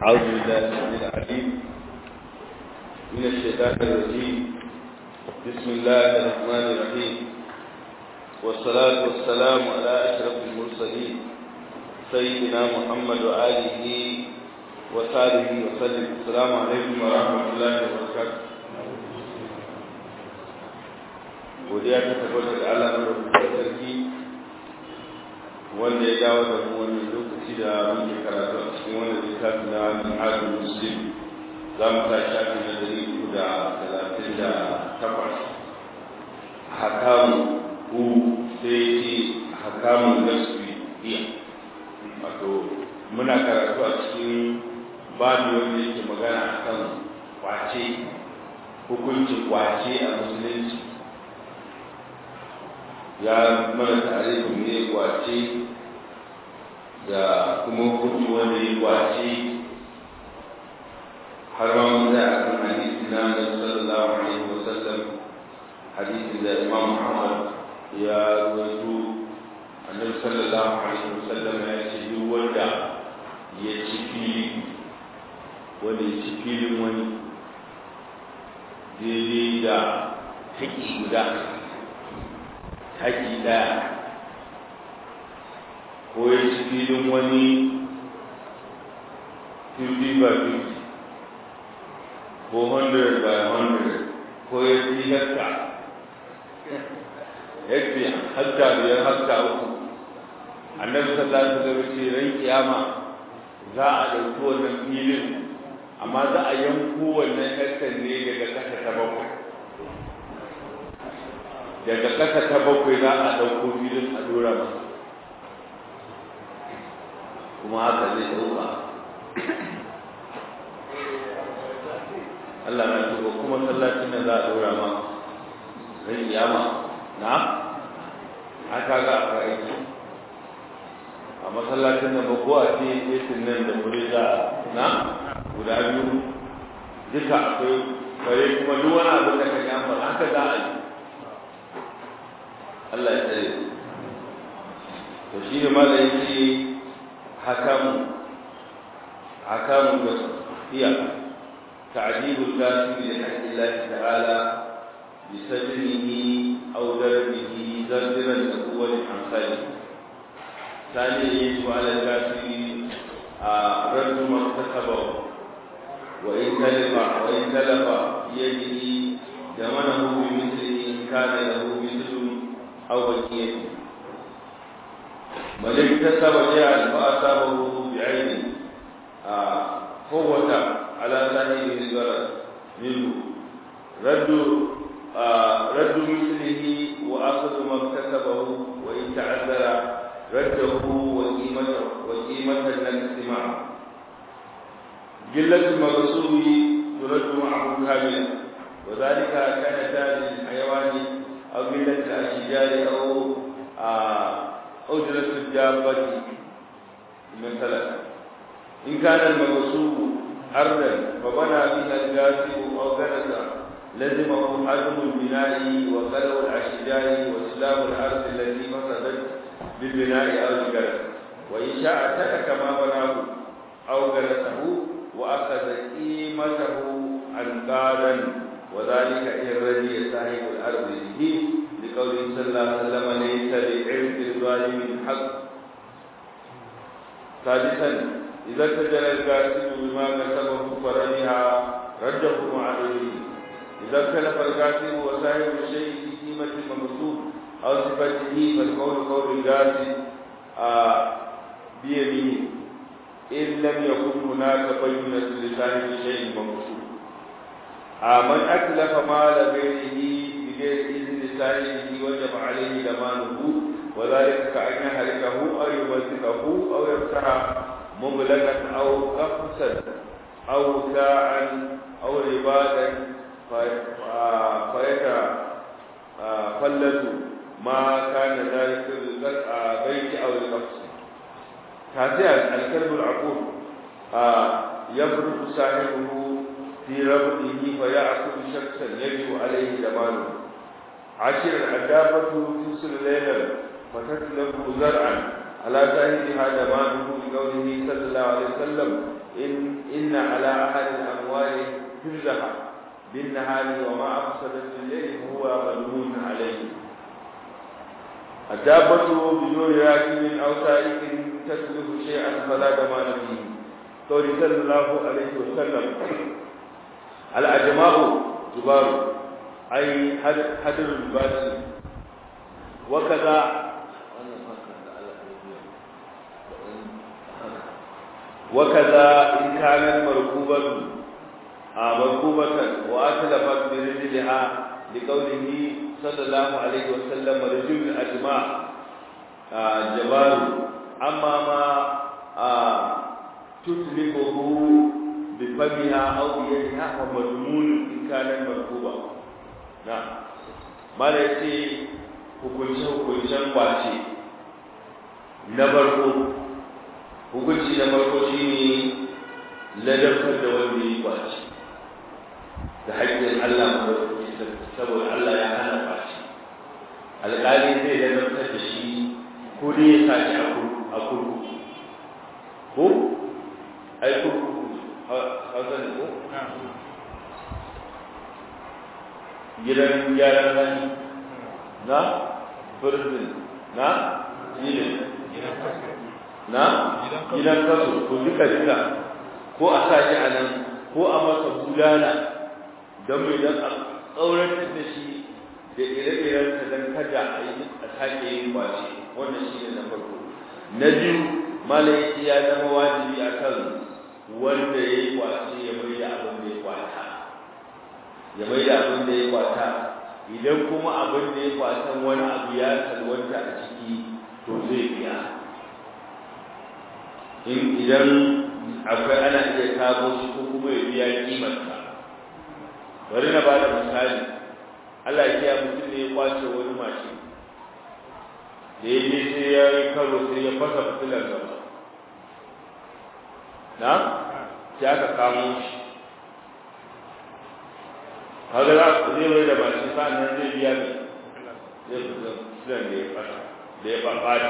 أعوذ بالله من العليم من الشيطان الرجيم بسم الله الرحمن الرحيم والصلاة والسلام على أشرف المرسلين سيدنا محمد وآله وصحبه وسلم السلام عليكم ورحمة الله وبركاته godiya ta tabbata da Allah madaukakin sarki wanda ya dawo da mu wannan lokaci da muke karatu a cikin wannan littafi na Minhajul Muslim za mu ta shafi na dari uku da talatin da takwas hakamu ku sai ce hakamun gasbi iya wato muna karatu a cikin babu wanda yake magana akan kwace hukuncin kwace a musulunci ya mana tarihin ne kwace da kuma hukunci wanda ya kwace har ma mun da akan hadisi na da sallallahu alaihi wa sallam hadisi da Imam Muhammad ya rawaito annabi sallallahu alaihi wa sallam ya ce duk wanda ya ci fili wanda ya ci filin wani daidai da haƙi guda haƙi ɗaya ko ya ci filin wani 50 by 50 ko 100 by 100 ko ya ci hekta hekta hekta biyar hekta uku annabi sallallahu alaihi wasallam ce ran kiyama za a ɗauki wannan filin amma za a yanko wannan hektar ne daga ƙasa ta bakwai daga ƙasa ta bakwai za a ɗauko filin a dora masa kuma haka zai ɗauka Allah na tuba kuma sallacin da za a dora ma ran kiyama na haka ga a aiki a masallacin da ba ko a ce yesin nan da kuri za na guda biyu duka akwai kare kuma duk wani abin da ka gama haka za a yi Allah ya tsare to shi ne mala yake hakamu hakamu da iya ta'dibul kafir li haqqi Allah ta'ala bi sajnihi aw darbihi zardiran da kuwal amsali sani yaji wa ala kafir a raddu maktasaba wa in talafa wa in talafa yaji zamanahu bi mithlihi kana lahu mithlu أو بقية من اكتسب شيئا فأصابه بعينه قوة على صاحبه الغرض منه رد رد مثله وأخذ ما اكتسبه وإن تعذر رده وقيمته وقيمة النفس معه قلة المغصوب ترد معه كاملا وذلك كان تاج الحيوان أو ملة الأشجار أو أجرة الدابة مثلا إن كان المغصوب أرضا فبنى بها الجاسم أو كنس لزمه حجم البناء وقلع الأشجار وإسلام الأرض التي فسدت بالبناء أو الجرس وإن شاء ترك ما بناه أو جلسه وأخذ قيمته أنقادا وذلك إن رضي صاحب الأرض به لقوله صلى الله عليه وسلم ليس لعرف الظالم حق سادسا إذا ارتجل الكاسب بما كسبه فرجها رده عليه إذا اختلف الكاسب وصاحب الشيء في قيمة الممسوك أو صفته فالقول قول الكاسب آه بيمينه إن لم يكن هناك بينة لصاحب الشيء الممسوك من أتلف مال غيره بغير إذن صاحبه وجب عليه ضمانه وذلك كأن يهلكه أو يمسكه أو يفتح مبلغا أو قفصا أو ساعا أو ربادا فيتفلت ما كان ذلك البيت أو القفص تاسعا الكلب العقول يبرد صاحبه في ربطه فيأخذ شخصا يجب عليه ضمانه عشر العدابة تنسل ليلا فتتلف زرعا على ظاهرها ضمانه لقوله صلى الله عليه وسلم إن إن إن على أهل الأموال حفظها بالنهار وما أفسدت الليل فهو ملمون عليه الدابة بدون راكب أو سائق تسلف شيئا فلا ضمان فيه قول صلى الله عليه وسلم الأجماع جبار أي حدر الباس وكذا وكذا إن كانت مركوبة مركوبة وأتلفت برجلها لقوله صلى الله عليه وسلم رجل الأجماع جبار أما ما تتلفه بفمها أو بيدها فمضمون إن كانت مركوبة نعم ما ليس hukunce hukuncen kwace na farko hukunci na farko shine ladabtar da wanda ya kwace da haƙƙin Allah madaukaki saboda Allah ya hana kwace alƙali zai ladabtar da shi ko dai ya sa shi a kurkuku ko ai kurkuku hausa ne ko gidan gyaran hali na prison na jilin na gidan kaso ko duka duka ko a sa shi a nan ko a masa bulala don mai don a tsauratar da shi da ire-irensa don kada a yi a sake yin kwace wannan shi ne na farko na biyu malayi ya zama wajibi a kan wanda ya yi kwace ya mai da abin da ya kwata ya mai da abin da ya kwata idan kuma abin da ya kwatan wani abu ya salwanta a ciki to zai biya in idan akwai ana iya kamo shi ko kuma ya biya kimarsa bari na bada misali Allah ya kiya mutum ne ya kwace wani mashi da ya je sai ya yi karo sai ya fasa fitilar gaba na sai aka kamo shi kaga za ku zai mai da mashi sa'annan zai biya ne zai fita fitilar da ya fasa da ya ɓaɓɓata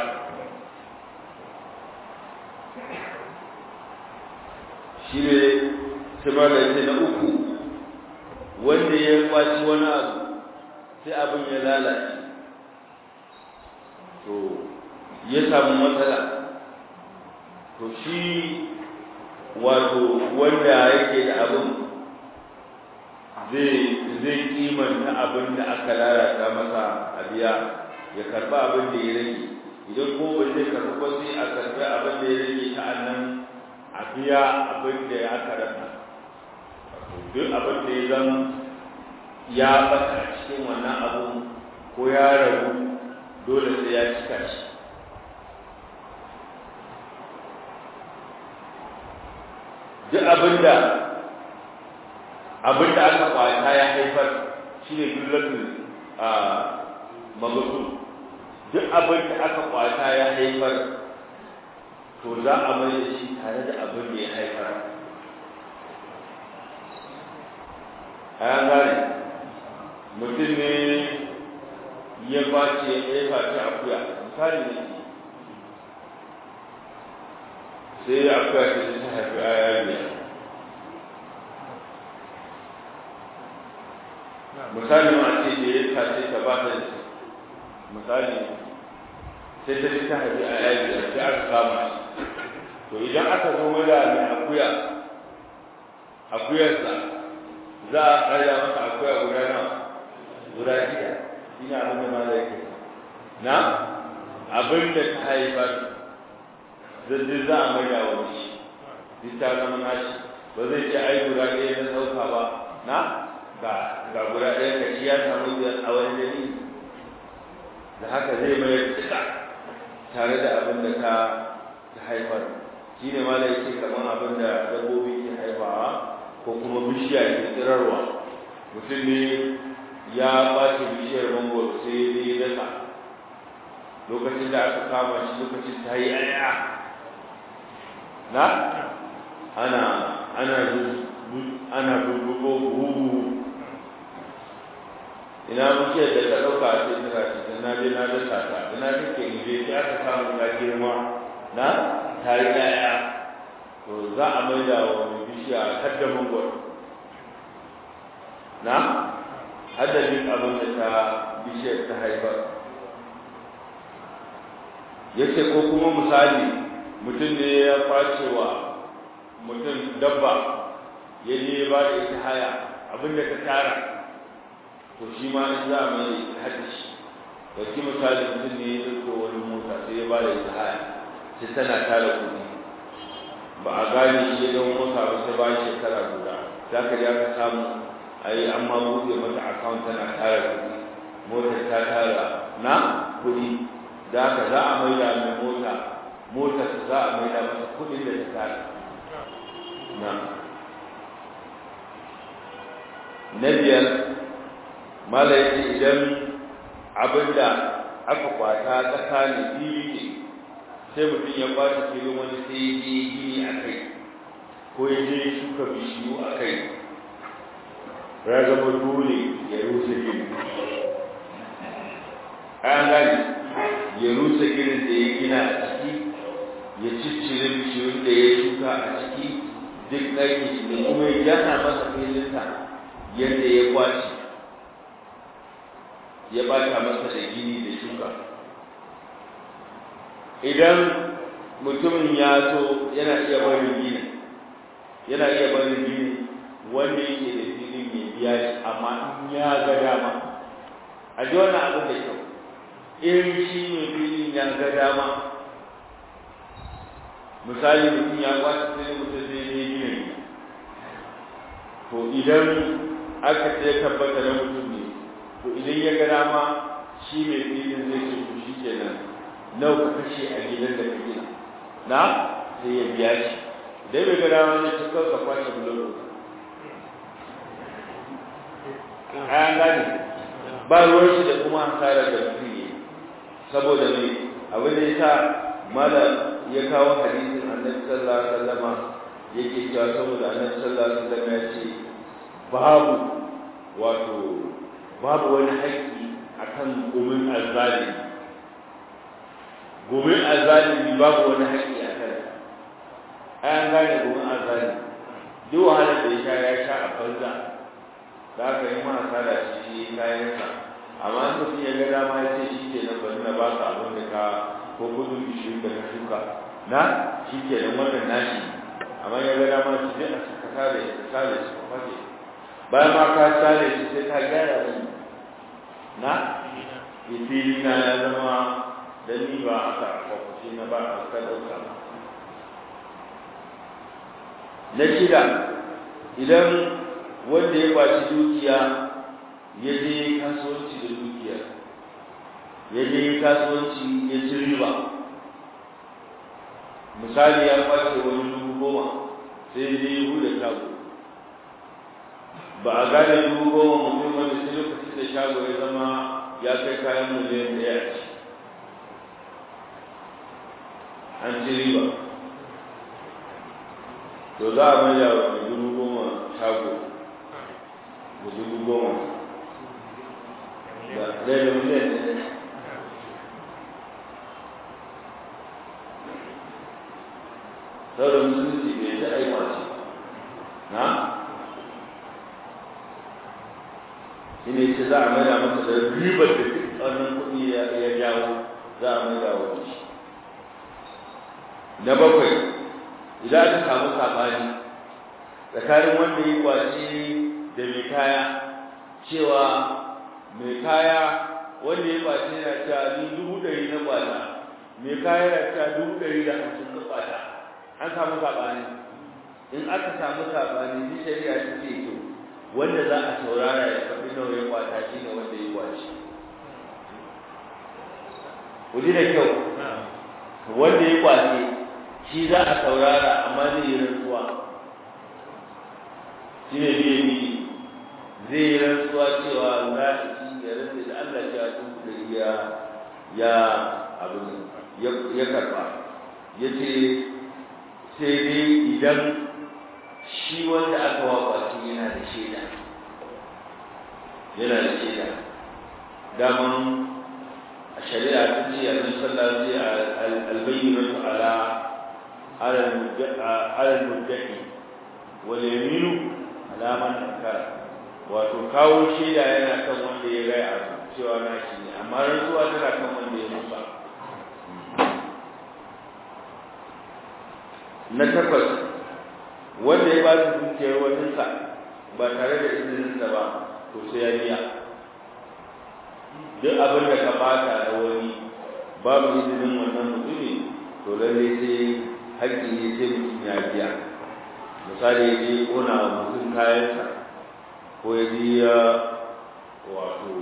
shi ne sama da yake na uku wanda ya kwaci wani abu sai abin ya lalace to ya samu matsala to shi wato wanda yake da abin zai zai kimanta abin da aka lalata masa a biya ya karba abin da ya rage idan ko ba zai karbi ba sai a karbi abin da ya rage ta annan a biya abin da ya aka rasa duk abin da ya zan ya bata cikin wannan abu ko ya rabu dole sai ya cika shi duk abin da abin da aka kwata ya haifar shi ne dullatul a magasu duk abin da aka kwata ya haifar to za a mai da shi tare da abin da ya haifar a yan gane mutum ne ya face ya face akuya misali ne sai akuya ta ta haifi aya biyar misali ma ce da ya face ta ba ta misali sai ta ta haifi aya biyar sai aka kama shi to idan aka zo wada mai akuya akuyarsa za a ƙarya masa akuya guda nawa guda shida ina abin da mala yake na abin da ta haifar zai za a mai da wani shi duk ta zama nashi ba zai ce ai guda ɗaya na ɗauka ba na ga ga guda ɗaya ka shi ya samu a wani dalili da haka zai mai duka tare da abin da ta haifar shi ne ma da yake kamar abin da dabbobi ke haifawa ko kuma bishiya ke tsirarwa mutum ne ya ɓace bishiyar mangoro sai ya yi dasa lokacin da aka kama shi lokacin ta yi aya na ana ana ana bubbugo buhu ina bishiyar da ta ɗauka a cikin tana na je na dasa ta ina take in je sai aka samu ta girma na ta yi aya to za a maida wa mai bishiya hadda mangwaro na haddadin abin da ta bishiyar ta haifar ya ce ko kuma misali mutum ne ya face wa mutum dabba ya je ya ba da ita haya abin da ta tara to shi ma in za a mai haddashi ɗauki misali mutum ne ya ɗauko wani mota sai ya ba da ita haya sai tana tara kuɗi ba a gane shi ya zama mota ba sai bayan shekara guda za ka ji aka samu ai an ma buɗe mata account tana tara kuɗi motar ta tara na kuɗi da haka za a maida mai mota motar za a maida masa kuɗin da ta tara na na biyar mala yake idan abinda aka kwata tsakanin fili ne sai mutum ya kwata filin wani sai ya je gini a kai ko ya je shuka bishiyu a kai ya zama dole ya rusa gini an gani ya rusa ginin da ya gina a ciki ya ciccire bishiyun da ya shuka a ciki duk ɗaki shi da kuma ya gyara masa filinsa yadda ya kwace ya bata masa da gini da shuka idan mutumin ya so yana iya barin gini yana iya barin gini wanda yake da filin ya biya shi amma in ya ga dama a ji wannan abin da kyau in shi mai filin ya ga dama misali mutum ya kwace sai mutum zai ne gina to idan aka ce tabbata na mutum ne to idan ya ga dama shi mai filin zai ce to shi kenan nawa ka kashe a gidan da ka gina na sai ya biya shi idan bai ga dama zai ci kawai ka kwace bulo an gane ba ruwan shi da kuma hasarar da mutum ne saboda ne abin da ya sa mala ya kawo hadisin annabi sallallahu alaihi wasallama yake cewa saboda annabi sallallahu alaihi wasallama ya ce babu wato babu wani haƙƙi akan gumin azzalimi gumin azzalimi babu wani haƙƙi a kan an gane gumin azzalimi duk wahalar da ya sha ya sha a banza za ka yi ma sada shi kayansa amma in mutum ya ga dama ya ce shi ke nan bari na ba ka abin da ka ko gudun bishiyu da ka shuka na shi ke nan wannan nashi amma ya ga dama shi zai a ka sare ka sare shi ka fashe bayan ma ka sare shi sai ka gyara shi na fili na ya zama da ni ba aka kwakwace na ba a ka ɗauka na shida idan wanda ya kwaci dukiya ya je kasuwanci da dukiya ya je kasuwanci ya ci riba misali ya kwace wani dubu goma sai ya je ya bude shago ba a gane dubu goma mutum wanda sai lokacin da shago ya zama ya kai kayan miliyan ɗaya a ci an ci riba to za a mai da dubu goma shago da dubu goma da ɗaya da miliyan ɗaya sauran musulunci bai ta aika ce na shi ne ce za a mai da masa da ribar da duk wannan kuɗi ya jawo za a mai da wani shi na bakwai idan aka samu saɓani tsakanin wanda yi kwace da mai kaya cewa mai kaya wanda ya kwace na cewa ni dubu ɗari na kwata mai kaya na cewa dubu ɗari da hamsin na kwata an samu saɓani in aka samu saɓani ni shari'a ta ce to wanda za a saurara ya faɗi nawa ya kwata shi ne wanda ya kwace ku ji da kyau wanda ya kwace shi za a saurara amma zai yi rantsuwa shi ne biye biye zai yi rantsuwa cewa za a ci ya rantsa da Allah ya tun da ya ya abin ya karba ya ce sai dai idan shi wanda aka wakwaci yana da shaida yana da shaida daman a shari'a ta ce a nan sallah sai albayyana ala على المدعي واليمين على من أنكر wato kawo shaida yana kan wanda ya rai a cewa na shi ne amma rantsuwa tana kan wanda ya musa na takwas wanda ya ba su dukiyar waninsa ba tare da izininsa ba to sai ya biya duk abin da ka bata da wani babu izinin wannan mutumi to lalle sai haƙƙi ne sai mutum ya biya misali ya je ƙona wa mutum kayansa ko ya je ya wato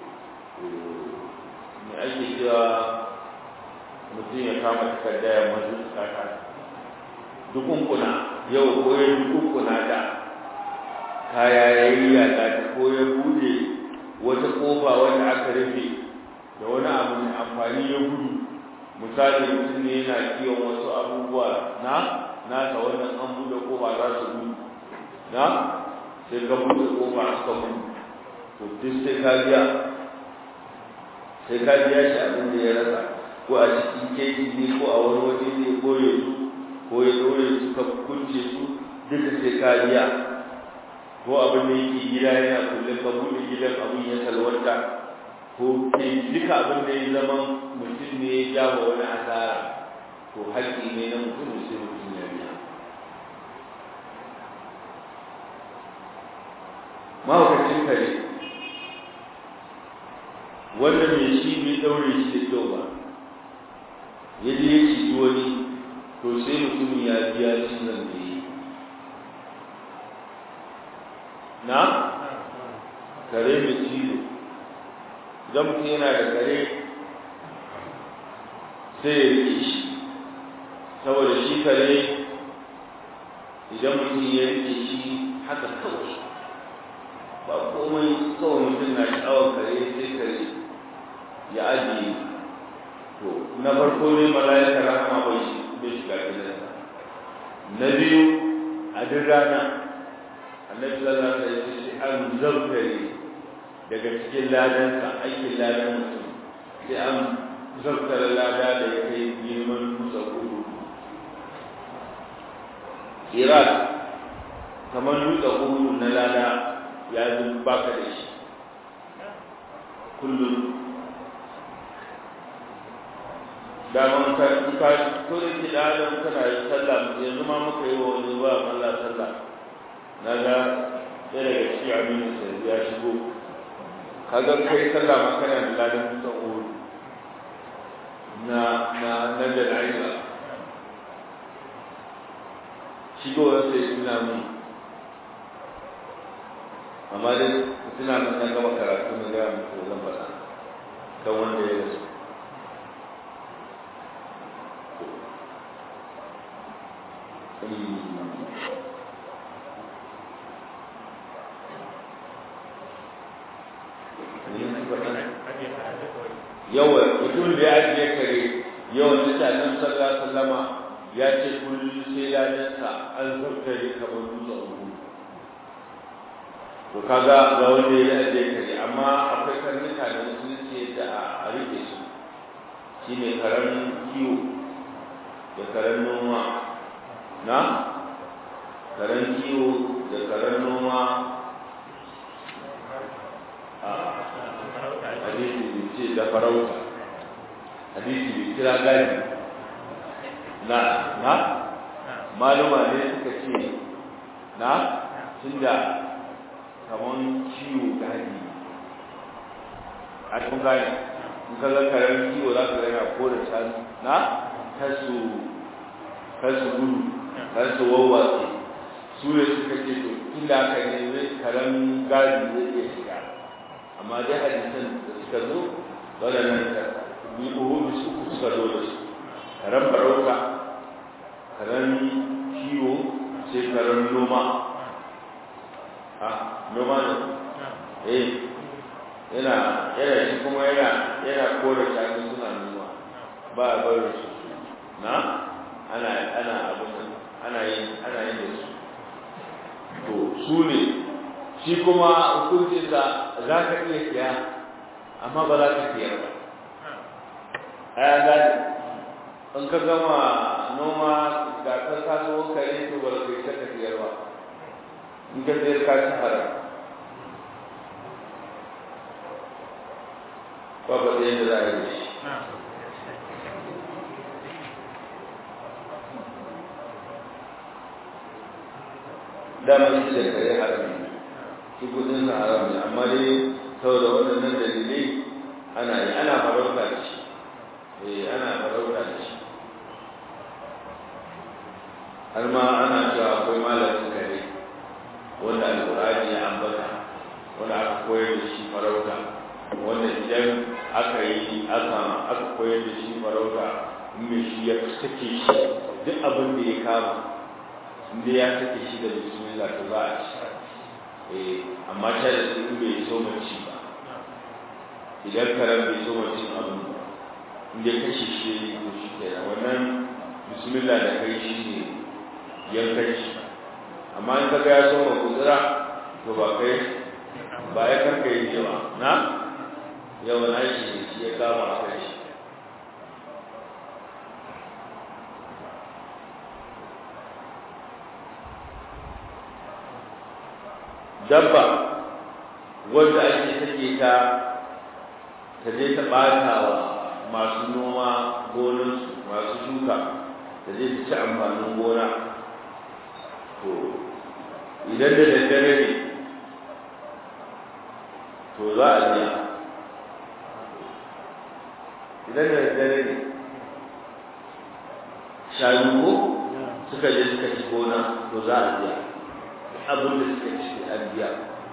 me ake cewa mutum ya kama takarda ya mazu kaka dukunkuna yau ko ya dukunkuna da kaya ya yi yaƙa ta ko ya bude wata ƙofa wanda aka rufe da wani abu mai amfani ya gudu misali mutum ne yana kiwon wasu abubuwa na nasa wannan an bude ƙofa za su gudu na sai ka bude ƙofa suka gudu to duk sai ka biya sai ka biya shi abin da ya rasa ko a cikin keji ne ko a wani waje ne ko ya su ko ya ɗaure su ka kunce su duka sai ka biya ko abin da yake gida yana kulle ka buɗe gidan abin ya salwanta ko ke duka abin da ya zama mutum ne ya jawo wani asara to haƙƙi ne na mutum sai mutum ya biya mahaukacin kare wanda mai shi bai ɗaure shi da kyau ba ya je ya ci wani to sai mutumin ya biya cizon da yi na kare mai cizo idan mutum yana da kare sai ya rike shi saboda shi kare idan mutum ya rike shi haka kawai ba komai kawai mutum na sha'awar kare sai kare ya ajiye to na farko ne mala'ikar rahama bai shi bai shiga gidansa na biyu a duk rana annabi sallallahu alaihi wasallam sai an zabtare daga cikin ladansa aikin ladan mutum sai an zabtare lada da ya kai girman musa kudu iraq kamar dutse kudu na lada ya zo baka da shi kullum daman ka ka ko da ke da adam kana yi sallah yanzu ma muka yi wa wani ba Allah sallah na ga ɗaya daga cikin aminu sai ya shigo kaga kai sallah ma kana da ladan kusan uru na na na da aisha shigowar sai suna mun amma dai suna nan na gaba karatu na gaya muku zan faɗa kan wanda ya rasu yawa mutum da ya ajiye kare yawan mutanen sallallahu sallama ya ce kullum sai ladansa an zartare kamar dutse uku to kaga ga wanda ya ajiye kare amma akwai karnuka da musulunci da a rike su shine karen kiwo da karen noma na karen kiwo da karen noma a hadisi bai ce da farauta hadisi bai kira gani na na maluma ne suka ce na tunda kaman kiwo gadi a cikin gani in ka ga karen kiwo za ka gana ko da shanu na kasu kasu gudu kasu wawwatsi su ne suka ce to inda aka ne karen gadi zai iya shiga amma dai hadisan da suka zo waɗannan bi uhudu su suka zo da su karen farauta karen kiwo sai karen noma a noma ne eh yana yana shi kuma yana yana kore shanu suna noma ba a barin su na ana ana abin ana yin ana yin da su to su ne shi kuma hukuncinsa za ka iya siya amma ba za ka siya ba a ya gani in ka gama noma ga ka kaso kare to ba kai ta tafiyar ba in ka sayar ka ci haram ba ba da yadda za a yi shi damar shi da kare haram ne shi kudin sa haram ne amma dai saboda waɗannan dalilai ana yi ana farauta da shi eh ana farauta da shi har ma ana cewa akwai malamin kare wanda alƙur'ani ya ambata wanda aka koyar da shi farauta wanda idan aka yi aka aka koyar da shi farauta in mai shi ya sake shi duk abin da ya kama inda ya sake shi da bismillah to za a ci eh amma ta da su bai so mace ba idan karen bai so mace abin ba inda kashe shi ko shi kenan wannan bismillah da kai shi ne yankan shi amma in kaga ya so ma kudura to ba kai ba ya karka yi ba na yau na shi shi ya kama a kai shi dabba wanda ake take ta ta je ta ɓata wa masu noma gonansu masu shuka ta je ta ci amfanin gona to idan da daddare ne to za a biya idan da daddare ne shanu ko suka je suka ci gona to za a biya abin da suka ci an biya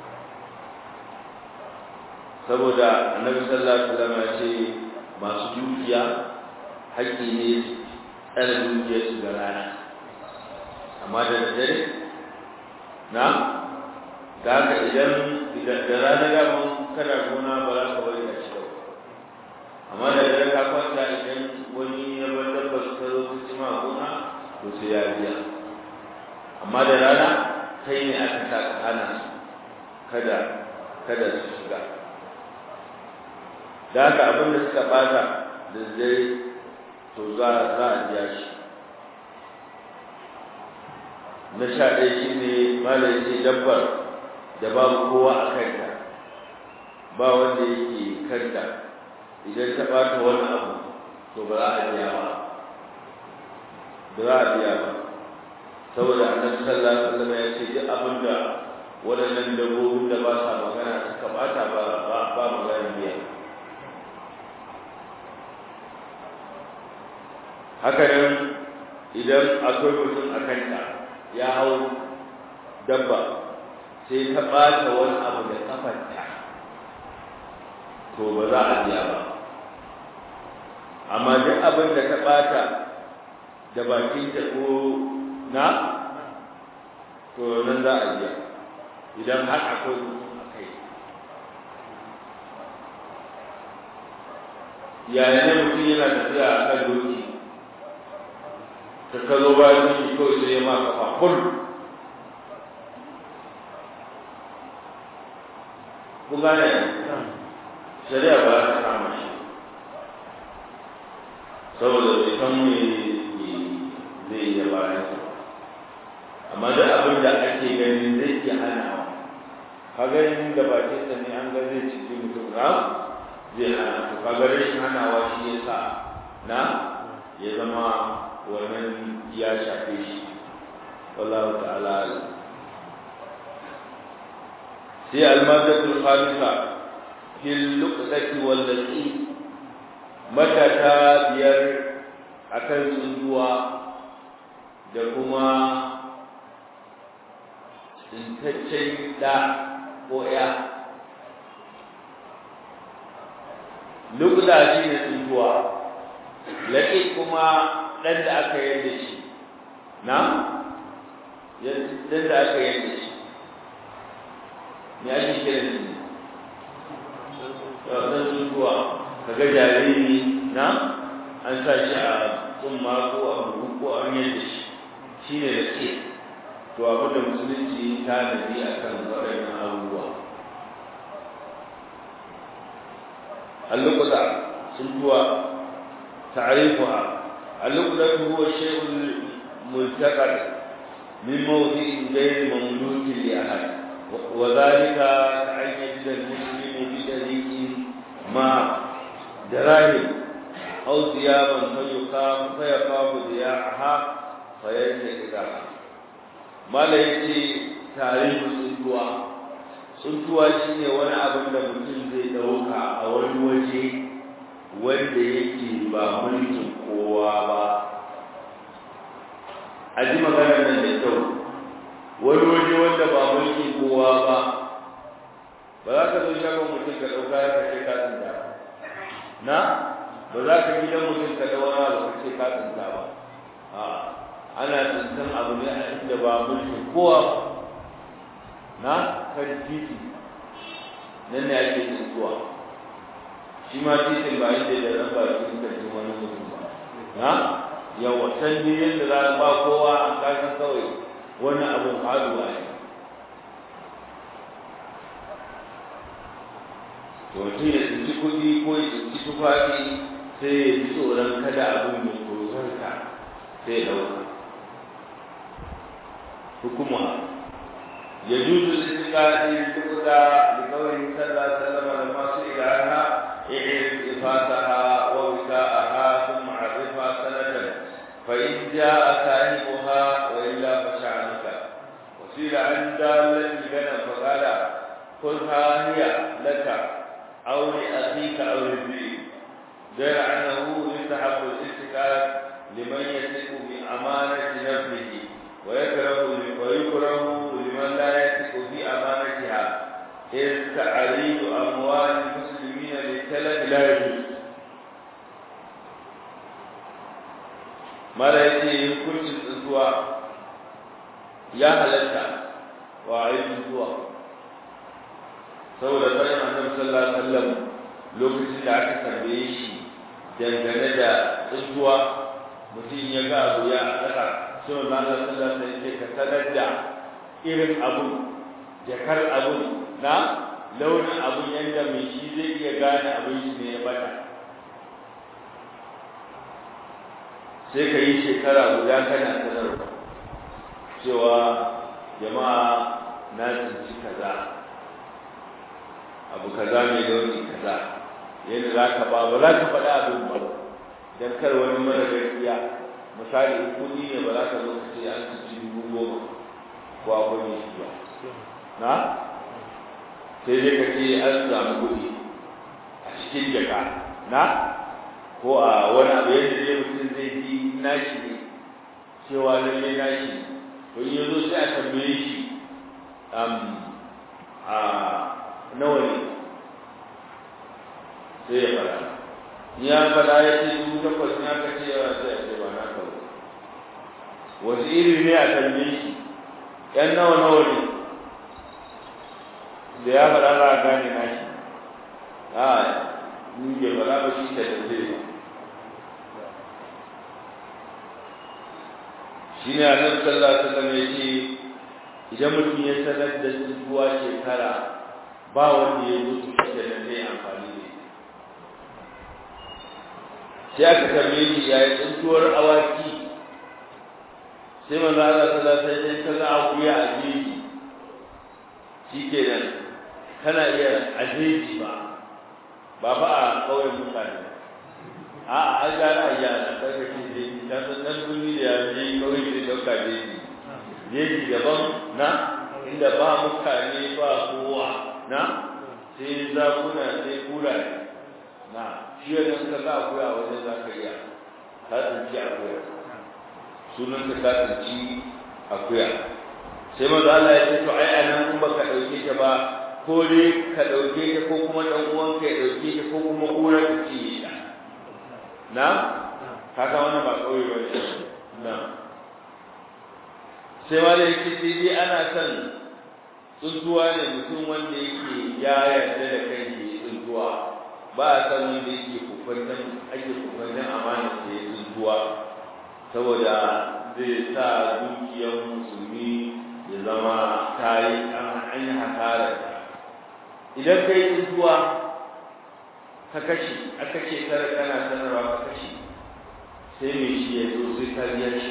saboda annabi sallallahu alaihi wasallam ya ce masu dukiya haƙƙi ne tsare dukiyar su ga rana amma da dare na da haka idan da rana da mun kana gona ba za ka bari a ci amma da dare ka kwanta idan wani ya bar dabba su ta zo su ci ma gona to sai ya biya amma da rana kai ne aka sa ka hana su kada kada su shiga da haka abin da suka bata da dare to za za a biya shi na sha ɗaya shi ne malai ce dabbar da babu kowa a kanta ba wanda yake kanta idan ta ɓata wani abu to ba za a biya ba ba za a biya ba saboda annabi sallallahu alaihi wasallam ya ce duk abin da waɗannan dabbobin da ba sa magana suka ɓata ba ba ba magana biya haka nan idan akwai mutum a kanta ya hau dabba sai ta ɓata wani abu da ƙafarta to ba za a biya ba amma duk abin da ta ɓata da bakinta ko na to nan za a biya idan har akwai mutum a kai yayin da mutum yana tafiya a kan doki ka kazo bayan shi kawai sai ya ma kafa kul kun gane shari'a ba ta kama shi saboda bai san me zai iya bayan su amma duk abin da ake ganin zai iya hanawa kaga yin da bakin sa ne an ga zai ciki mutum na zai hana to kaga rashin hanawa shi ya sa na ya zama wannan ya shafe shi wallahu ta'ala sai almadatul khamisa fil luqdati wal lati matata biyar akan tsunduwa da kuma tsintaccen da ko ya lukda shi ne tsunduwa laƙi kuma ɗan da aka yadda shi na ɗan da aka yadda shi ne ake kiran shi ɗan tsunduwa kaga jariri na an sa shi a tsumma ko a buhu ko an yadda shi shi ne da ke to abin da musulunci ta nabi a kan waɗannan abubuwa allukuta sun tuwa ta'arifuha اللقطة هو الشيء الملتقط من موضع غير مملوك لأحد وذلك أن يجد المسلم بطريق ما دراهم أو ثيابا فيخاف فيخاف ضياعها فينتقدها ما لا يجي تعريف الصدوة tsuntuwa shi ne wani abin da mutum zai ɗauka a wani waje wanda yake ba mulkin kowa ba a ji maganar nan da kyau wani waje wanda ba mulkin kowa ba ba za ka zo shagon mutum ka ɗauka ya kashe katsinta na ba za ka gidan mutum ka da wani ba kashe katsinta ba a ana tsintan abu ne a inda ba mulkin kowa ba na kan titi nan ne ake tsintuwa shi ma titin ba inda da ran ba cikin karfin wani mutum ba na yawa can ne yadda za a ba kowa a kasan kawai wani abin faruwa ne to mutum ya tsinci kuɗi ko ya tsinci tufafi sai ya ji tsoron kada abin mai tsoronka sai ya ɗauka hukuma يجوز الاستقاء بالتقدى لقوله صلى الله عليه وسلم لما سئل عنها اعرف افاتها ووكاءها ثم عرفها سنة فإن جاء صاحبها وإلا فشعنك وسئل عن دالة الغنم فقال خذها هي لك أو لأخيك أو للذئب غير أنه يستحب الاستقاء لمن يثق بأمانة نفسه ويكره ويكره لمن لا يثق في امانتها إذ تعريض اموال المسلمين للتلف لا يجوز mara ya ce hukuncin tsuntsuwa ya halatta wa a yi tsuntsuwa saboda bayan annabi sallallahu alaihi wasallam lokacin da aka tambaye shi dangane da tsuntsuwa mutum ya ga abu ya tsaka sai Allah sallallahu alaihi wasallam ka sanar da irin abu jakar abu na launin abu yanda mai shi zai iya gane abin shi ne ya bata sai ka yi shekara guda kana sanarwa cewa jama'a na tsinci kaza abu kaza mai launi kaza yadda za ka ba ba za ka faɗa abin ba don kar wani mara gaskiya misali kuɗi ne ba za ka zo ka ce an ci dubu goma ko akwai ne shi ba na sai dai ka ce an samu kuɗi a cikin jaka na ko a wani abu yadda zai mutum zai ji nashi ne cewa lalle nashi to in yazo sai a tambaye shi a nawa ne sai ya fara ya fada ya ce dubu takwas ne aka ce yawa sai a ce ba na kawo wasu iri ne a tambaye shi yan nawa nawa ne da ya fada za a gane na shi a ni bai fada ba shi ta tambaye ba shi ne annabi sallallahu alaihi wasallam ya ce idan mutum ya sanar da tsuwa shekara ba wanda ya mutu shi da zai amfani da sai aka tambaye shi ya yi tsuntuwar awaki sai manzo Allah sallallahu alaihi wasallam ka ga akuya a jeji shikenan kana iya a jeji ba ba ba a kauyen mutane a a an gane a yana kaga shi jeji ta san dan duni da ya je kauye zai dauka jeji jeji daban na inda ba mutane ba kowa na sai zakuna sai kuraye na shi yadda suka ga akuya wajen za ka iya ka tsinci akuya sunan ka ka tsinci akuya sai manzo Allah ya ce to ai anan kun baka dauke ta ba ko dai ka dauke ta ko kuma dan uwan ka ya dauke ta ko kuma kura ta ci ta na kaga wannan ba kauye ba ne na sai ma da yake dai ana son tsuntuwa ne mutum wanda yake ya yarda da kai ne tsuntuwa ba a san wanda yake kokwantan ake kokwantan amana da ya tsuntuwa saboda zai sa dukiyar musulmi ya zama tayi an yi hasara idan kai tsuntuwa ka kashe aka ce tara kana sanarwa ka kashe sai mai shi ya zo sai ka biya shi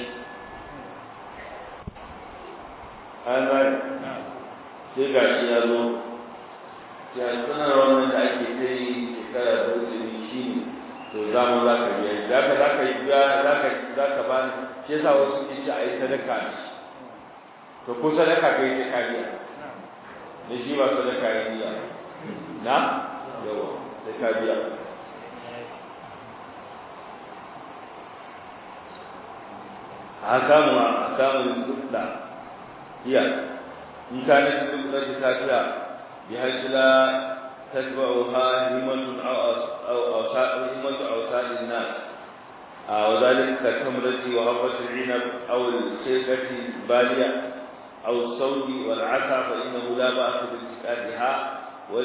an gani sai ga shi ya zo ya sanar wannan da ake ta yi shekara da wuce shi ne to za mu za ka biya shi za ka za ka yi biya za ka za ka ba ni shi yasa wasu ke ce a yi sadaka ne to ko sadaka kai sai ka biya ne shi ba sadaka yi biya na yawa sai ka biya أحكام أحكام الزبدة هي إن كانت الزبدة تاتية بحيث لا تتبعها همة أو أو همة أوساد الناس وذلك كالتمرة وهبة العنب أو الشيكة البالية أو الصوت والعسى فإنه لا بأس بالتكاتها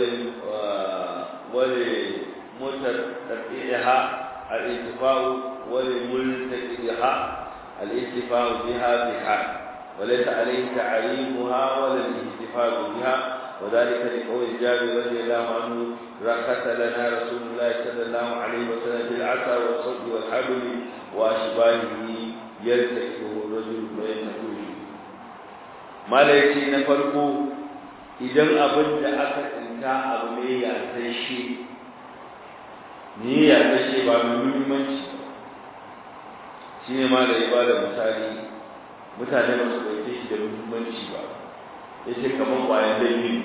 ولمتتبعها الانتفاع ولملتقيها الاتفاق بها بحال وليس عليه تعريفها ولا الاحتفاظ بها وذلك لقول جابر رضي الله عنه رخص لنا رسول الله صلى الله عليه وسلم في العصا والصد والحبل واشباهه يلتقطه الرجل وينتهي ما ليس نفرق idan abin da aka tsinta abu ne ya tashe ni ya tashe ba mai muhimmanci shi ne ma da ya ba da misali mutane ba su ɗauke shi da muhimmanci ba ya ce kamar ƙwayan dalili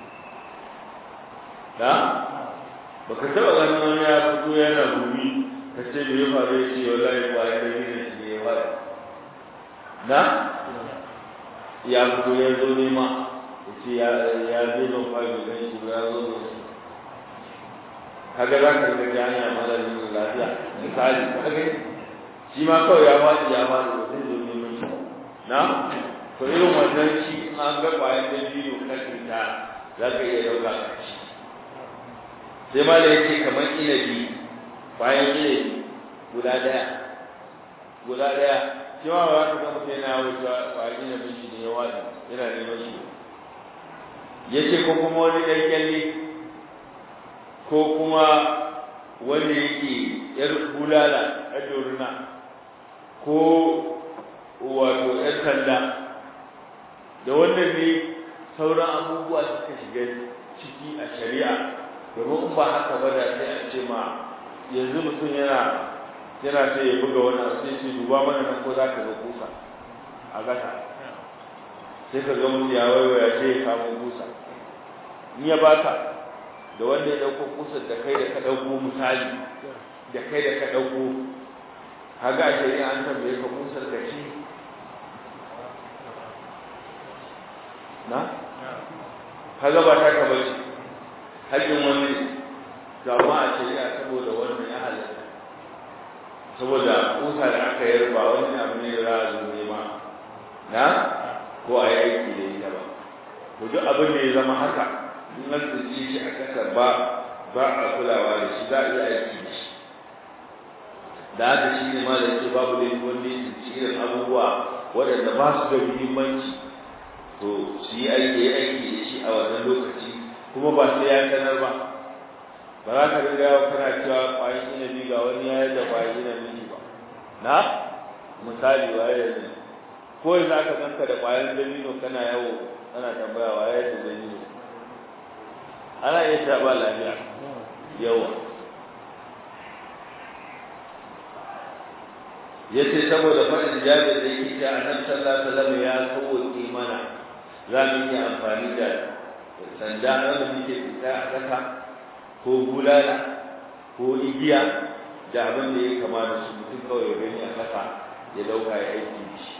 na ba ka taɓa ganin wani ya fito yana gumi ka ce da ya faru ya ce wallahi ƙwayan dalili shi ne ya faru na ya fito ya zo nema ya ce ya zai ban faru da shi ya zo da shi kaga za ka ga hanya mara lafiya misali kaga shi ma kawai ya faɗi ya faɗi da zai zo neman shi na to irin wannan shi an ga ƙwayar da biyu ka cuta za ka iya ɗauka ka ci sai ma da yake kamar inabi ƙwayar inabi guda ɗaya guda ɗaya shi ma ba ka ga mutum yana wuce ƙwayar inabi shi ne ya waɗi yana neman shi ya ce ko kuma wani ɗan kyalle ko kuma wanda yake yar bulala a dorina ko wato ‘yan sanda da wannan ne sauran abubuwa suka shiga ciki a shari'a domin in ba haka ba da sai a ce ma yanzu mutum yana yana sai ya buga wani abu sai ce duba mana nan ko za ka ga kusa a gasa sai ka ga mutum ya waiwaya sai ya kamo kusa in ya baka da wanda ya ɗauko kusar da kai da ka ɗauko misali da kai da ka ɗauko kaga a shari'a an tambaye ka kusar da shi na kaga ba ta ka bace hakkin wani to amma a shari'a saboda wannan ya halatta saboda kusa da aka yi ba wani abu ne da za a zo nema na ko a yi aiki da ita ba to duk abin da ya zama haka in an tsinci shi a kasa ba ba a kulawa da shi za a iya aiki da shi da haka shi ne ma da ce babu da wanda ya tsinci irin abubuwa waɗanda ba su da muhimmanci to su yi aiki ya aiki da shi a wannan lokaci kuma ba sai ya sanar ba ba za ka riga yawa kana cewa ƙwayan inabi ga wani ya da ƙwayan inabi ba na misali waye da ne ko yanzu aka ganka da ƙwayan dabino kana yawo kana tambaya waye da dabino ana iya ta ba lafiya yawa yace saboda faɗin jabir da yake ta annabi sallallahu alaihi wasallam ya sauke mana za mu yi amfani da sanda wanda muke fita a ƙasa ko bulala ko igiya da abin da ya kama da su mutum kawai ya gani a ƙasa ya dauka ya aiki da shi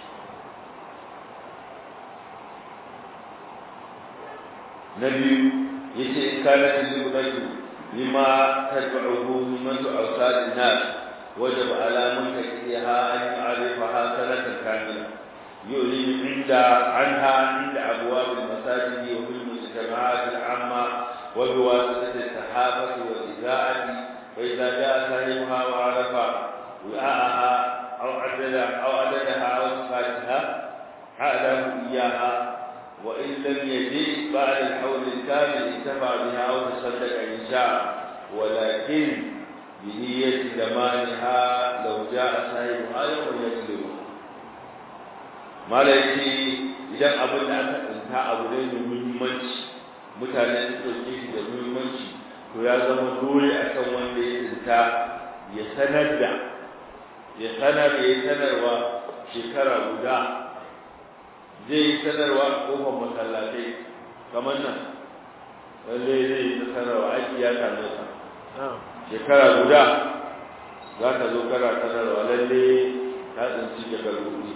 na biyu yace in kana tilbatu lima tad'uhu min awsad an-nas wajib ala muntaqiha an ya'rifaha sanatan kamila يؤلم عند عنها عند أبواب المساجد وفي المجتمعات العامة وبواسطة الصحافة والإذاعة فإذا جاء صاحبها وعرف وعاءها أو عدد أو عددها أو صفاتها أعلم إياها وإن لم يجد بعد الحول الكامل انتفع بها أو تصدق إن شاء ولكن بنية زمانها لو جاء صاحبها يوم يسلم ما ليس idan abin da aka tsinta abu ne mai muhimmanci mutane su ɗauke shi da muhimmanci to ya zama dole a kan wanda ya tsinta ya sanar da ya sanar ya yi sanarwa shekara guda zai yi sanarwa a kofar masallatai kamar nan lalle zai yi ta sanarwa aiki ya same sa shekara guda za ka zo kana sanarwa lalle ta tsinci jakar kuɗi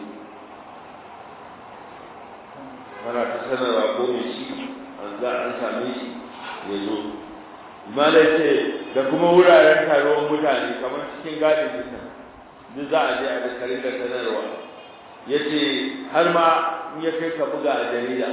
kana ta sanarwa ko mai shi an za an same shi ya zo malai ce da kuma wuraren taruwan mutane kamar cikin gadin duka duk za a je a da karin da sanarwa ya ce har ma in ya kai ka buga a jarida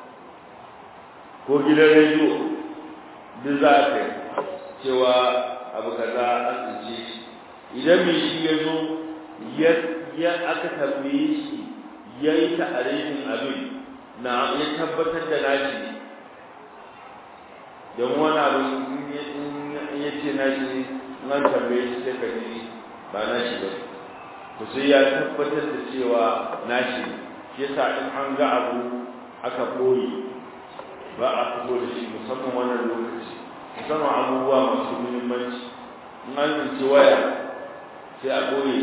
ko gidan rediyo duk za a kai cewa abu kaza an tsince shi idan mai shi ya zo ya aka tambaye shi ya yi ta'arifin abin na ya tabbatar da nashi don wani abu in ya ce nashi nan tambaye shi sai ka ji ba nashi ba to sai ya tabbatar da cewa nashi shi yasa in an ga abu aka koyi ba a fito da shi musamman wannan lokaci musamman abubuwa masu muhimmanci in an tsinci waya sai a koyi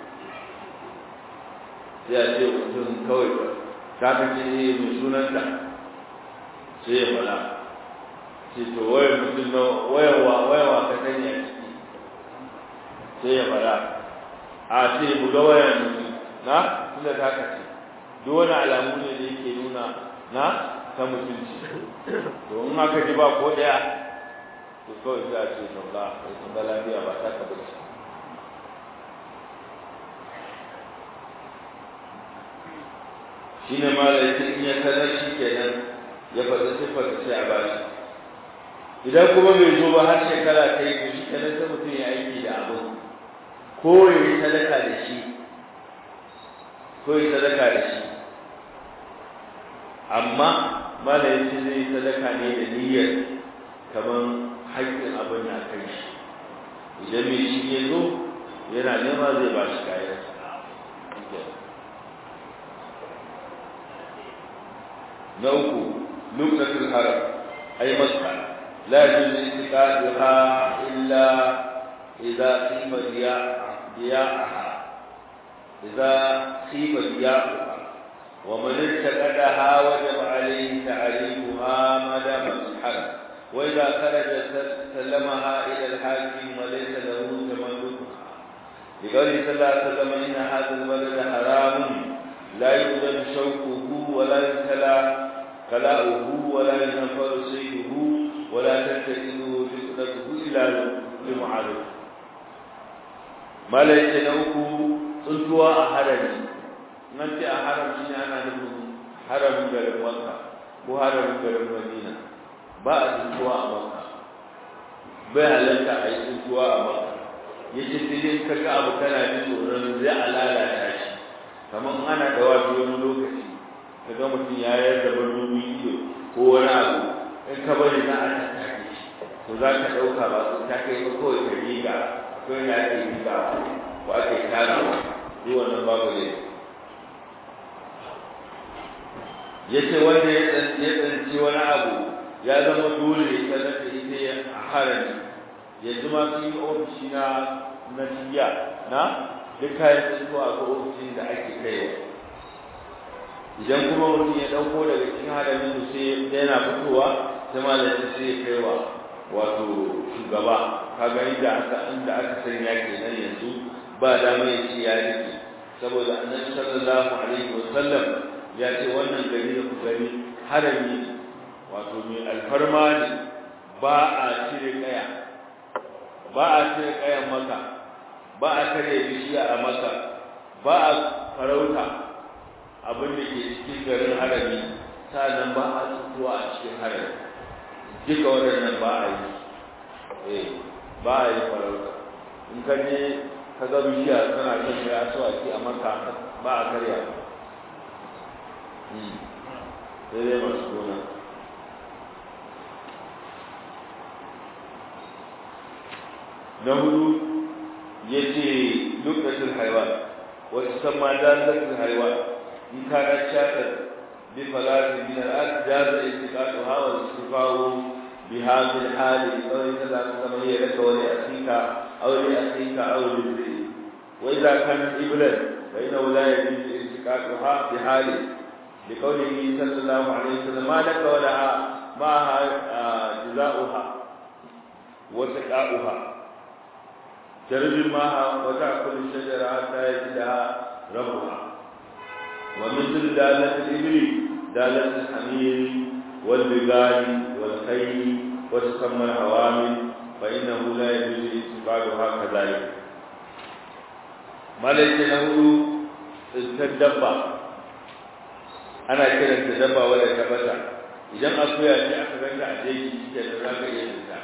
sai a ce mutum kawai ta ka ce mai sunanta sai ya fada ce to wayar mutum na wayarwa wayarwa ka sanya ciki sai ya fada a ce buga wayar mutum na tunda ta ka ce duk wani alamu ne da yake nuna na ta mutunci to in aka ji ba ko daya to kawai za a ce to ba ba lafiya ba ta ka bace shine ma da yake in ya sanar shi kenan ya faɗi siffar sai a bashi idan kuma bai zo ba har shekara ta yi to shi kenan sai mutum ya aiki da abin ko ya yi sadaka da shi ko ya sadaka da shi amma mala ya ce zai sadaka ne da niyyar kamar haƙƙin abin na kai shi idan mai shi ya zo yana nema zai ba shi kayan na uku lokacin haram ai makka la yajuz istiqaduha illa idza qima diya'aha idza qima diya'aha ومن اتقدها وجب عليه تعريفها ما دام الحرم واذا خرج سلمها الى الحاكم وليس له تملكها لقوله صلى الله عليه وسلم ان هذا البلد حرام لا يؤذن شوكه ولا يبتلى كلاؤه ولا ينفر سيده ولا تتخذه فتنته الا لمعارف ما ليس له تنتوى أحدث nan ce a haram shi ne ana nufin haramin garin makka ko haramin garin madina ba a tsuntuwa a makka bai halarta a yi tsuntuwa a makka ya ce sai dai ka ga abu kana jin tsoron zai a lalata shi kamar ana da wafi wani lokaci ka ga mutum ya yar da barnomi ido ko wani abu in ka bari za a tattake shi to za ka ɗauka ba su ta kai ba kawai ka riga ko yana ake riga ko ake tara duk wannan babu ne yace wanda ya tsanci wani abu ya zama dole ya sanar da ita ya harami yanzu ma sun yi ofishi na na tiya na duk kayan tsinko a ga ofishin da ake kaiwa idan kuma mutum ya ɗauko daga cikin haramin su sai yana fitowa sai malamin sai ya kaiwa wato shugaba kaga inda aka inda aka sanya kenan yanzu ba dama ya ce ya rike saboda annabi sallallahu alaihi wasallam ya ce wannan gari da ku gani harami wato mai alfarma ne ba a cire kaya ba a cire kayan maka ba a karya bishiya a maka ba a farauta abin da ke cikin garin harami nan ba a tsutuwa a cikin harami duka waɗannan ba a yi eh ba a yi farauta in ka je ka ga bishiya tana kan ya aswaki a maka ba a karya sai dai masu gona na hudu yace lukatul haywan wa tusamma dalatul haywan in kana shakar bi falati min al-ard jaza istiqatuha wa istifahu bi hadhihi al-hali aw idza kama hiya laka wa li asika aw li asika aw li wa idza kana iblan fa innahu la yajuzu istiqatuha bi hali لقوله صلى الله عليه وسلم ما لك ولها معها جزاؤها وسقاؤها ترد معها وتأكل الشجرة حتى يجدها ربها ومثل دالة الإبل دالة الحمير والبغال والخيل وتسمى الحوامل فإنه لا يجوز استفادها كذلك ما ليس له تدبر ana kiran ta dabba wadda ta bata idan akuya ce aka ganta a jeji shi da za ka iya fita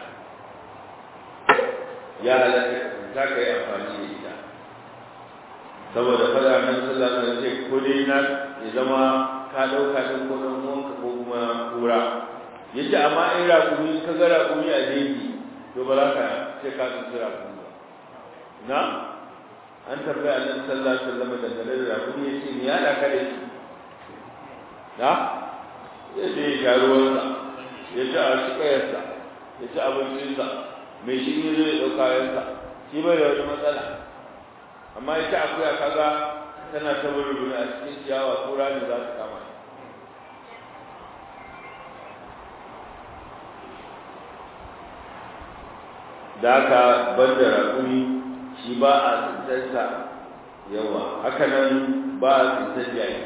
ya halatta za ka yi amfani da ita saboda fada nan sallah ta ce ko dai na ya zama ka ɗauka ɗin ko ɗan uwanka ko kuma kura yace amma in raƙumi ka ga raƙumi a jeji to ba za ka ce ka tsinci raƙumi ba na an tambaya annabi sallallahu alaihi wasallam dangane da raƙumi yace ni ya da ka da shi na ya ce ya sha ruwansa ya ci a shi kayarsa ya ci abincinsa mai shi ne zai ɗauka yansa shi bai da wani matsala amma ita akuya kaga tana ta wuri a cikin ciyawa ko rami za su kama da aka bar da raƙumi shi ba a tsintarsa yawa haka nan ba a tsintar yayi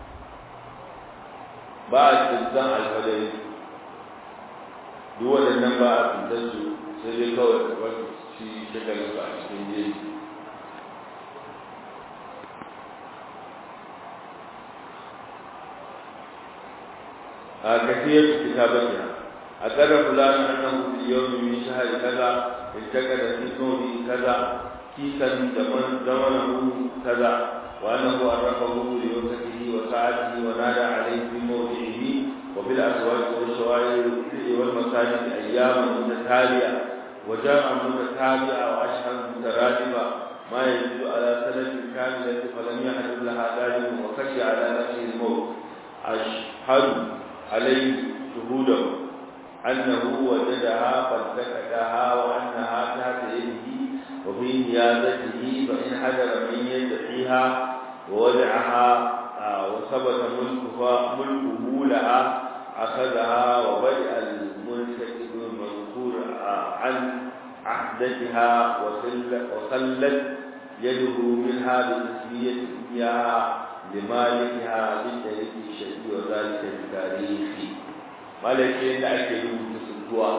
ba a tsintan alfadari duk waɗannan ba a tsintar su sai dai kawai kamar shi shagalin su a cikin jeji a kafiyar kitabatiha a ƙarar fulani annahu fi yawmi min shahri kaza intaqada fi kawni kaza kisan zaman zamanahu kaza wa annahu arrafahu li waqtihi wa sa'atihi wa nada alayhi fi mawdi'ihi wa bil aswaq wa shawa'ir wal masajid ayyaman mutatabi'a wa ja'a mutatabi'a wa ashhar mutaradifa ما يجوز على سنة كاملة فلم يحدث لها ذلك وخشي على نفسه الموت أشهد عليه شهوده أنه وجدها فالتقطها وأنها تحت يده وفي نيابته فإن حضر من يدعيها ووضعها وثبت ملكها ملكه لها أخذها وبدأ المنتقد المذكور عن عهدتها وخلت يده منها بتسمية إياها لمالكها بالطريق الشرعي وذلك بتاريخ malakin da ake rubuta suntuwa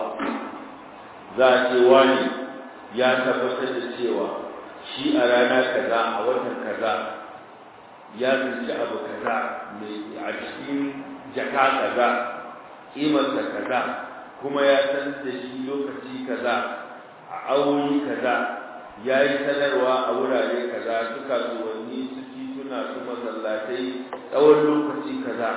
za a ce wani ya tabbatar da cewa shi a rana kaza a watan kaza ya tsinci abu kaza mai a cikin jaka kaza kimarsa kaza kuma ya san da shi lokaci kaza a awoyi kaza ya yi sanarwa a wurare kaza su kasuwanni su tituna su masallatai tsawon lokaci kaza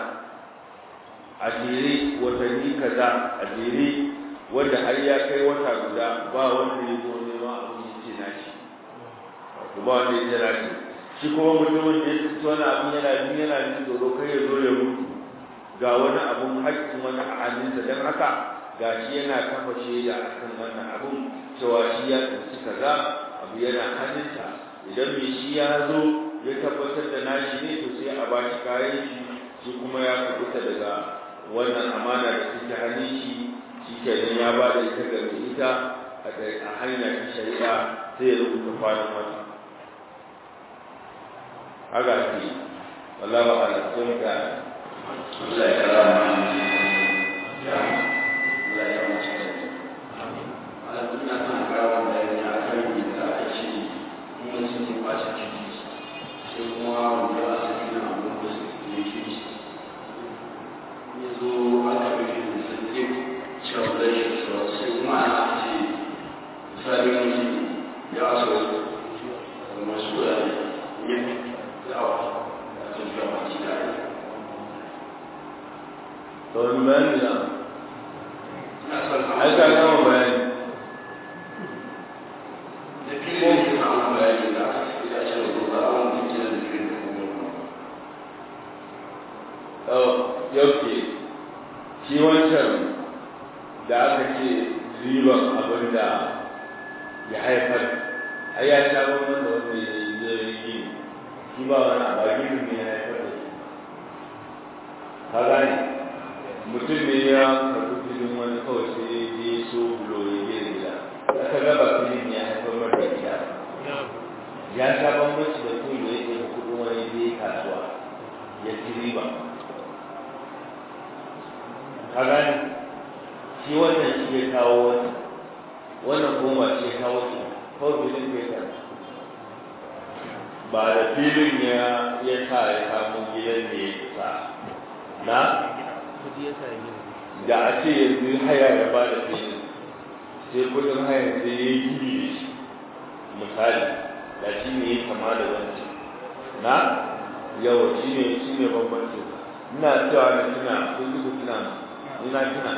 a jere watanni kaza a jere wanda har ya kai wata guda ba wanda ya zo nema abin ya ce nashi ba wanda ya ce nashi shi kuma mutumin da ya ci wani abin yana jin yana jin tsoro kai ya zo ya mutu ga wani abun haƙƙin wani a hannunsa don haka ga shi yana kafa shaida a kan wannan abun cewa shi ya tsinci kaza abu yana hannunsa idan mai shi ya zo ya tabbatar da nashi ne to sai a ba shi kayan shi shi kuma ya kubuta daga wannan amana da take hannun shi shi kenan ya ba da ita ga ita a hanya ta shari'a sai ya rubuta kwanan wata haka ce wallah ba ala sun ka Allah ya kara ma ya Allah ya mace Allah kun na kan kara da ya a kan da aka ce mun sun yi ba shi sai kuma wanda a cikin abin da su ne ke yanzu aka rufe da sarki cewa da shi cewa sai kuma ana ce misali mutum ya so kuma su da yin da'awa da sun fi amince da ya to wani bayani da ina son ai ka gama bayani shi wancan da aka ce riban abin da ya haifar ai ya sha bambam da wanda ya yi zai yi shi ba wani abagin ne ya haifar da shi ka gane mutum ne ya karɓi filin wani kawai sai ya je so bulo ya je gida aka gaba filin ya haifar mar da gida ya sha bambanci da kuma da yake da kuɗin wani je kasuwa ya ci riba ka gane shi wannan shi ya kawo wani wannan kuma shi ya kawo shi kawai filin bai ta ba da filin ya ya sa ya samu gidan da ya sa na da a ce yanzu haya ya ba da filin sai kudin haya sai ya yi gini da shi misali da shi ne ya kama da wancan na yawa shi ne shi ne bambanci ina cewa na tuna kun ji ku tuna ina tuna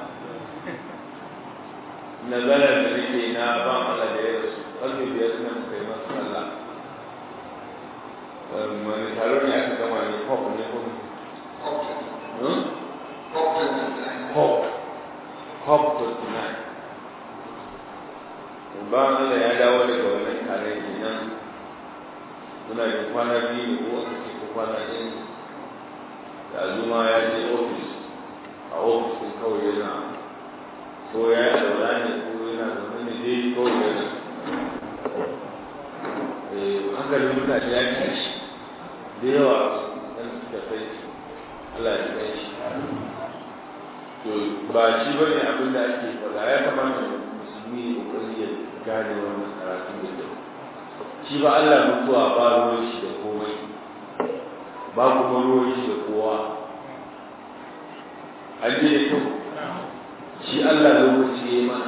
nazarar da nake na ba Allah da ya rasu ƙarfe biyar suna muka yi masu Allah wani taro ne aka gama ne pop ne ko pop pop 29 ba Allah ya dawo daga wannan tare nan muna da kwana biyu ne ko aka ce ko kwana ɗaya ne da zuma ya je ofis a ofis ɗin kawai yana ko ya yi alwala ne ko yana zaune ne dai kawai yana hankalin mutane ya tashi da yawa ɗan suka kai Allah ya kai shi to ba shi ba ne abin da ake faɗa ya kamata musulmi ya ƙoƙari ya gane wannan karatu da kyau shi ba Allah mutuwa ba ruwan shi da komai ba kuma ruwan shi da kowa an ji da kyau shi Allah lokaci ya mana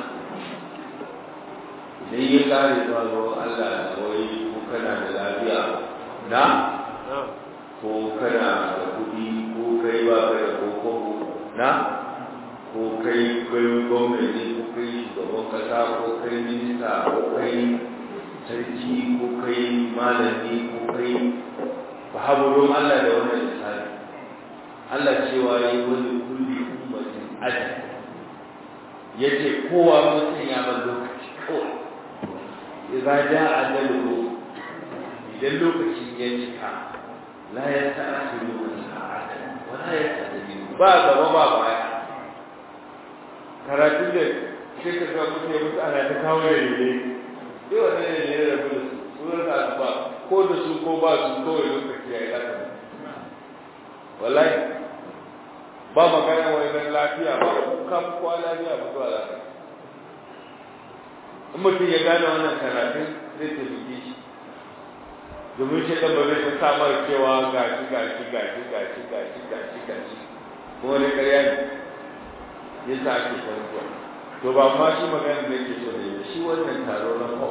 idan ya kare zuwa ruwan Allah da wai ko kana da lafiya na ko kana da kuɗi ko kai ba ka da koko na ko kai kai gwamnati ko kai shugaban kasa ko kai minista ko kai sarki ko kai malami ko kai ba haɓurin Allah da wannan misali Allah cewa ya yi wani kulli ummatin ajal ya ce kowa mutum ya bar lokaci kawai idza jaa ajaluhu idan lokacin ya cika la yasta'khiruna sa'atan wa la yastaqdimu ba gaba ba baya karatun da sai ka ga mutum ya mutu ana ta kawo da rere sai wani ne ne da gudu sunan da ba ko da su ko ba su kawai lokaci ya yi haka wallahi ba magana wani dan lafiya ba ka kwa lafiya ba zuwa lafiya in mutum ya gane wannan karatun zai taimake shi domin shi ɗan ba zai ta samar cewa gashi gashi gashi gashi gashi gashi gashi kuma wani ƙarya ne ya sa ake kwantuwa to ba ma shi magana da ke so da shi wannan taro na ko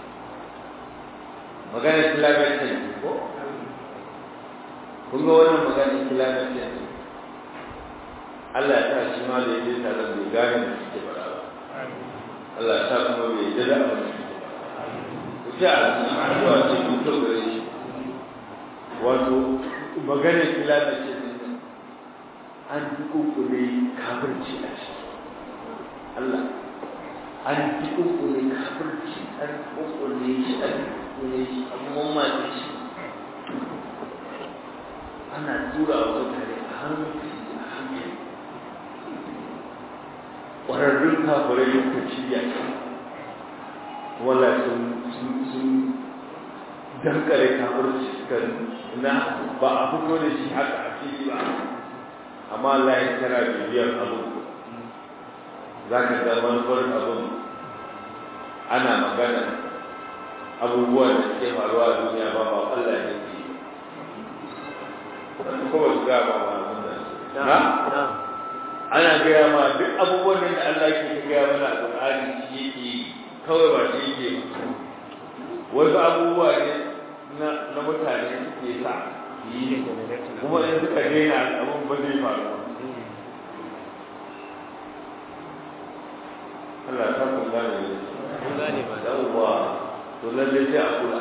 magana climate change ko kun ga wannan magana climate change Allah ya sa shi ma da yake taron bai gane da suke faɗa ba Allah ya sa kuma bai yi da abin da suke ku ci a zuwa ce kun to gare shi wato magana climate change an dukunkule kafirci a ciki Allah an dukunkule kafirci an dukunkule shi an dukunkule shi an mamaye shi ana tura wa mutane a hankali a hankali ƙwararrun kafirai lokaci ya ce wala sun sun dankare kafirci kan na ba a fito da shi haka a fili ba amma Allah ya kira bibiyar abu za ka ga manufar abin ana magana abubuwan da suke faruwa a duniya ba ba Allah ne ke wani kuma su gaba ba abin da na ana gaya ma duk abubuwan da Allah ke gaya mana a Qur'ani shi yake kawai ba shi yake wasu abubuwa ne na mutane suke sa yi kuma in suka daina abin ba zai faru Allah ta kun gane ne kun gane ba da uwa to lalle sai a kula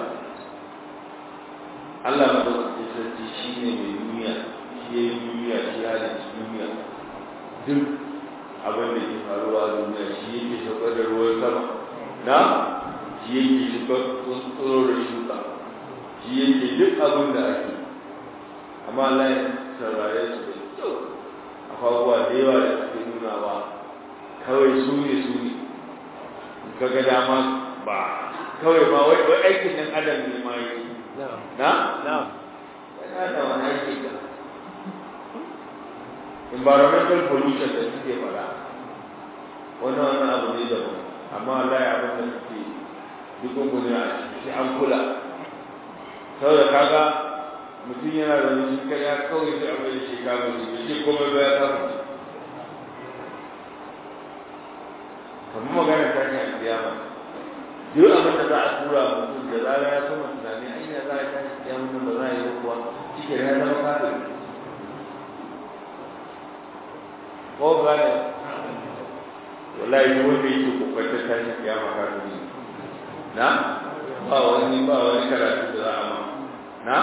Allah ma da sarki shi ne mai duniya shi ya yi duniya shi ya da duniya duk abin da ke faruwa a duniya shi yake saukar da ruwan sama na shi yake shuka tsoro da shuka shi yake duk abin da ake amma Allah ya saurare su da kyau abubuwa da yawa da suke nuna ba kawai su ne su ne kaga dama ba kawai ma wai wai aikin nan adam ne ma yi na na yana da wani aiki da environmental pollution da suke fara wannan wannan abu ne da amma Allah ya abin da suke duk gudun a ciki an kula saboda kaga mutum yana da wani kaya kawai sai abin da shi kama shi da shi komai ba ya kama shi kamar magana ta ne a kiyama duk abin da za a tura mutum da zara ya sama tunani ai ya za a tashi kiyama nan ba za a yi kuwa shi ya zama kafin ko gane wallahi duk wanda yake kokarin tashi kiyama kafin na ba wani ba wani karatu da za a ma na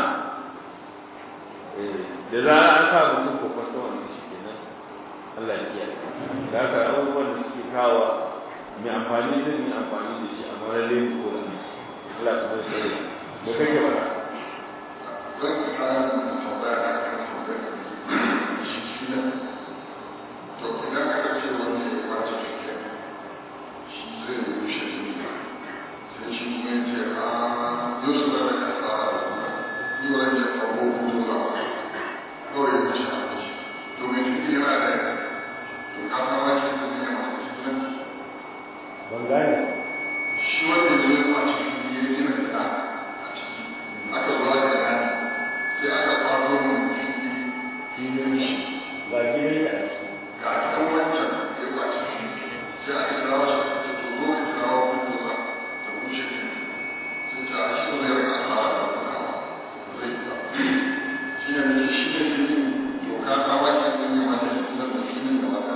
da za a sa mutum kokarin wannan shi kenan Allah ya kiyaye da haka abubuwan da suke kawo mai amfani zai yi amfani da shi amma lalle mu ko da Allah ta sai me kake fara zan fara da tambaya da kan tambaya shi shi ne to idan aka ce wanda ya kwace shi shi zai yi rushe shi ne sai shi kuma ya ce a yau su da ka tsara da kuma yi wa rage farko hutu da kawai ya wuce a wuce to mai tafi yana da to ka san wani da zai masu cikin ban gane shi wanda zai kwace shi ya gina gida a ciki aka zo aka gane sai aka kwato mun fili filin shi ba gidan ya ga kan wancan ya kwace shi sai aka kira wasu aka ce to zo ka kira wa kuma ta bushe shi sai ta shi ba zai rika fara da kuma zai yi ba shi ne mai shi ne fili to ka ka wace din ne wanda ya kusa da filin da wata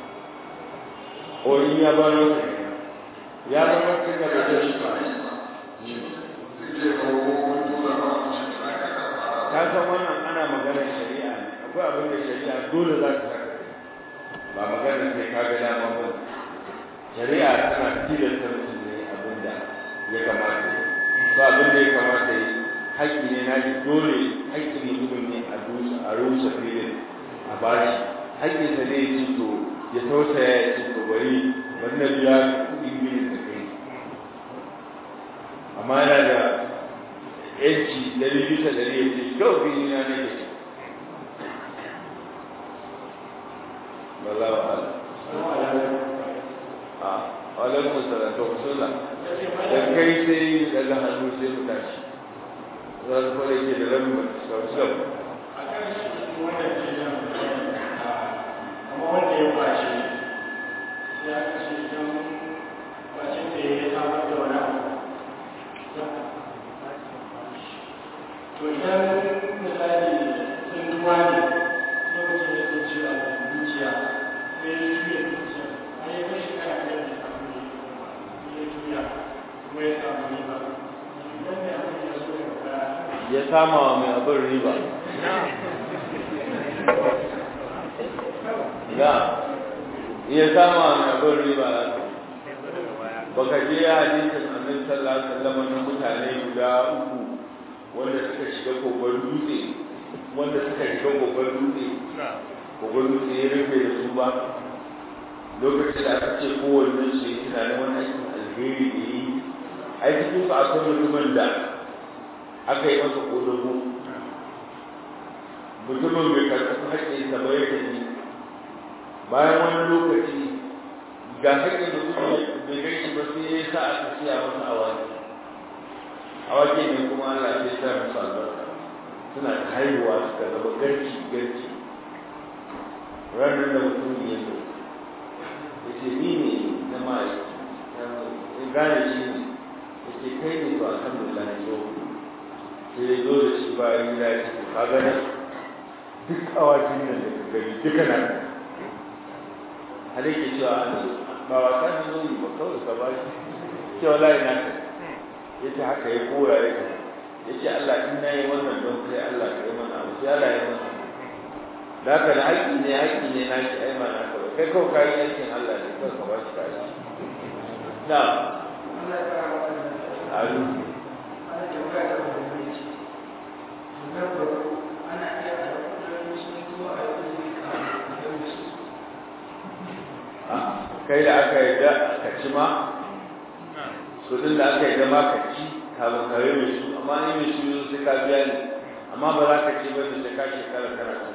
o in ya baro ya baro kin da ba ya ce shi shi ba yi ba zai je ga wani dole ba a shi ta ka ka fara ka san wannan ana maganar shari'a ne akwai abin da shari'a dole za ta saka ba maganar sai ka ga dama ba shari'a tana tilasta mutum ne abin da ya kamata ya yi ba abin da ya kamata ya yi haƙƙi ne na shi dole haƙƙi ne mutum ne a rusa a rusa filin a bashi haƙƙinsa ne ya ci to ya tausaya ya ci to bari wannan biya kuɗin biyan da kai amma yana da yanci dari bisa dari ya ce kyau fili na ne ke Wallahu a'lam. A alaikum salam to sunna. Da kai sai daga hannu sai mu tashi. Za su fara ke da rabin sau wanda ya kwace ya kashe don kwacin da ya samar da wani abu to idan misali sun duwa ne sai mutum ya tsinci a zuciya sai ya juya zuciya a yi kai shi kana kai da samu ne ya juya kuma ya samu riba idan ne abin ya so ya fara ya sama wa mai abin riba. Ya, iya sama wa mai abin riba baka je ya hadisin annabi sallallahu alaihi wasallam na mutane guda uku wanda suka shiga kogon dutse wanda suka shiga kogon dutse kogon dutse ya rufe da su ba lokacin da aka ce kowanne su yi tunanin wani aikin alheri da yi a cikin su akwai mutumin da aka yi masa kodogo mutumin bai karɓi haƙƙinsa ba ya tafi bayan wani lokaci ga haƙƙin da kuma bai gaishe ba sai ya sa aka siya masa awaki awaki ne kuma Allah ya sa musu albarka suna haihuwa suka zama garci garci ranar da mutum ya zo ya ce ni ne na ma'aiki ya gane shi ne ya ce kai ne to alhamdulillah ya zo sai ya zo da shi bayan ya ce ka gane duk awakin nan da ka gani duka na har yake cewa an ba wasa ne zo yi ba kawai ka ba shi cewa layi na ka ya ce haka ya koya ya ka ya ce Allah in na yi wannan don kai Allah ka yi mana abu sai Allah ya mana da haka da haƙƙi ne haƙƙi ne na shi ai ma na kawai kai kawai kayi aikin Allah ne kawai ka ba shi kashi na alu kai da aka yi da ka ci ma su din da aka yi da ma ka ci kafin ka yi mai su amma ni mai su yanzu sai ka biya ne amma ba za ka ci ba da sai ka shekara kana cin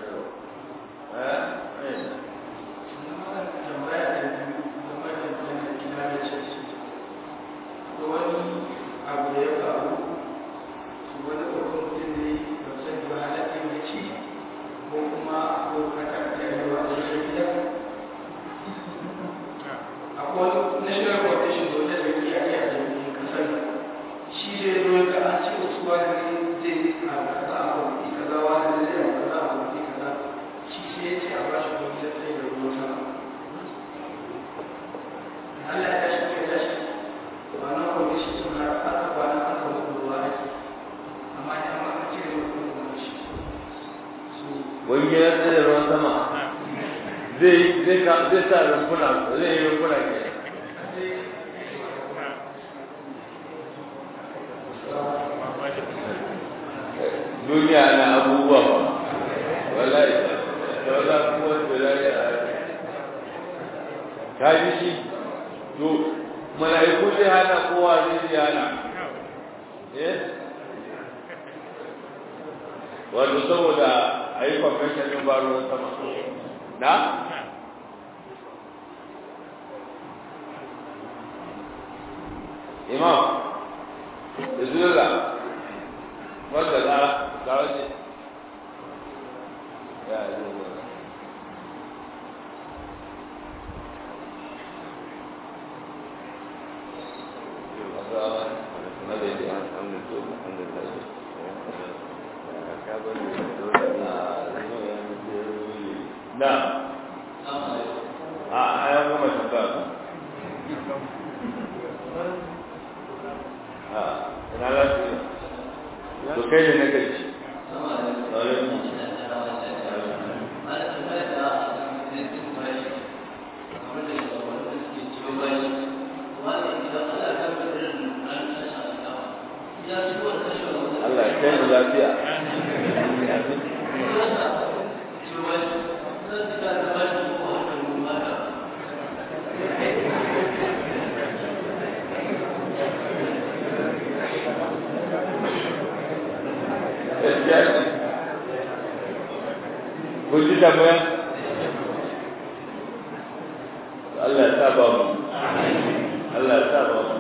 wani abu da ya faru wani babban mutum ne ba sani ba halatta ya ci ko kuma ko kakar da yawa da ya gida akwai wani national foundation da wata jami'a ne a jami'in kasar shi zai zo ga an ce wasu wani zai a kaza a kwamfi kaza wani zai a kaza a kwamfi kaza shi sai ya ce a ba shi kwamfi sai da ruwan sama Allah ya tashi ya tashi wannan kwamfi shi sun har aka kwana aka mutu ruwa ake amma ne amma an cire mutum da shi wani ya tsaye ruwan sama zai zai ka zai sa rumfuna zai yi rumfuna ke duniya na abubuwa ba wallahi da wala kuma da lafiya ka ji shi to mala'iku zai hana kowa zai ji hana eh wato saboda a yi convention ɗin ba ruwan sama na imam bismillah wanda za za wace ya yi zuwa na a ayan gama tambaya a ina lafiya to kai ne na gaci Allah ya kai mu lafiya kun ji tambaya Allah ya sa ba mu Allah ya sa ba mu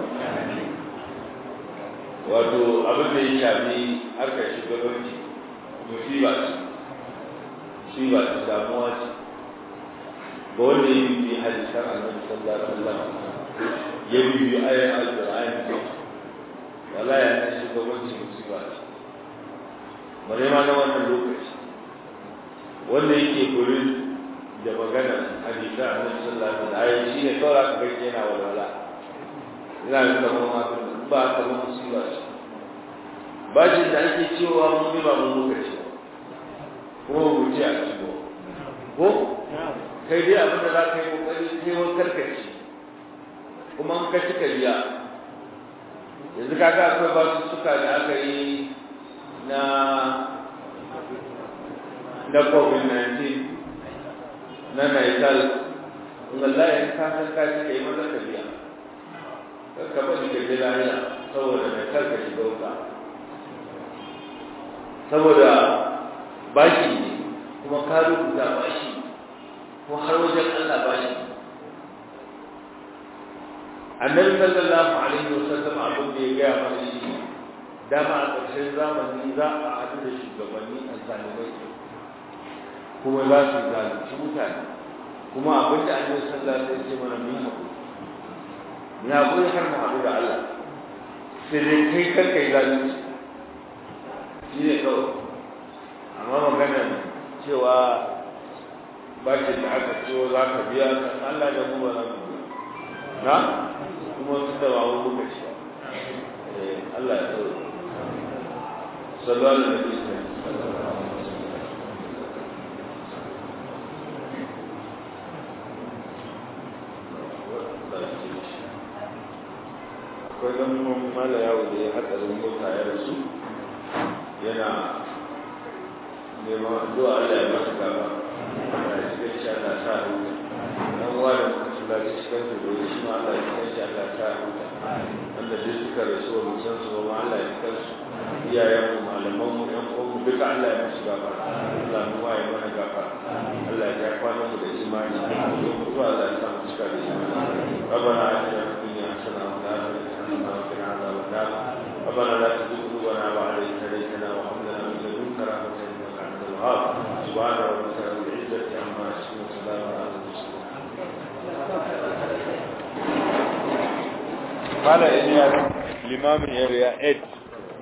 wato abin da ya shafi harkar shugabanci musiba ce musiba ce damuwa ce ga wanda ya bibi hadisan annabi sallallahu alaihi wasallam ya bibi ayoyin alqur'ani wala ya san shugabanci musiba ce bare ma na wannan lokaci wanda yake gurin da magana hadisan annabi sallallahu alaihi wasallam shi ne kawai aka gaske yana walwala ina da kamar ma ba kamar musiba ce bashin da ake cewa mun ba mun muka ce kuma mu ji a cikin ko kai dai abin da za ka yi kokari kai wa karkaci kuma in ka cika biya yanzu kaga akwai basu suka da aka yi na na covid-19 na naisal in Allah ya ka san ka cika yi maza ka biya ka bari ka ji lahiya saboda naisal ka shiga wuta saboda bashi ne kuma ka rubuta bashi ko har wajen Allah bashi annabi sallallahu alaihi wasallam abin da ya gaya mana shi dama a ƙarshen zamani za a haɗu da shugabanni a zalimai kuma za su zalunci mutane kuma abin da annabi sallallahu alaihi wasallam ya ce mana mun haƙuri mun haƙuri har mu haɗu da Allah sai dai kai kar kai zalunci shi ne kawai amma magana cewa ba ce da aka ciwo za ka biya kan Allah da mu ba za ka biya na kuma su da babu muka ci Allah ya tsawo sallallahu alaihi wasallam akwai dan kuma mala yawo da ya hatsarin mota ya rasu yana neman addu'a Allah ya masa gaba Allah ya shiga shi Allah sa huta dan wani mutum da shi kan su da shi ma Allah ya shiga shi Allah sa huta wanda duk suka rasu wa musan su ma Allah ya shiga su iyayen mu malaman mu yan uwan mu duka Allah ya musu gaba Allah mu waye mana gaba Allah ya kwana mu da imani mu mutuwa Allah ya sa mu cika da imani ربنا آتنا في الدنيا حسنة وفي الآخرة حسنة وقنا عذاب النار ربنا لا تزغ قلوبنا بعد إذ هديتنا وهب لنا من لدنك رحمة إنك أنت الوهاب سبحان ربك رب العزة عما يصفون وسلام على المرسلين قال إلياس الإمام يريا 8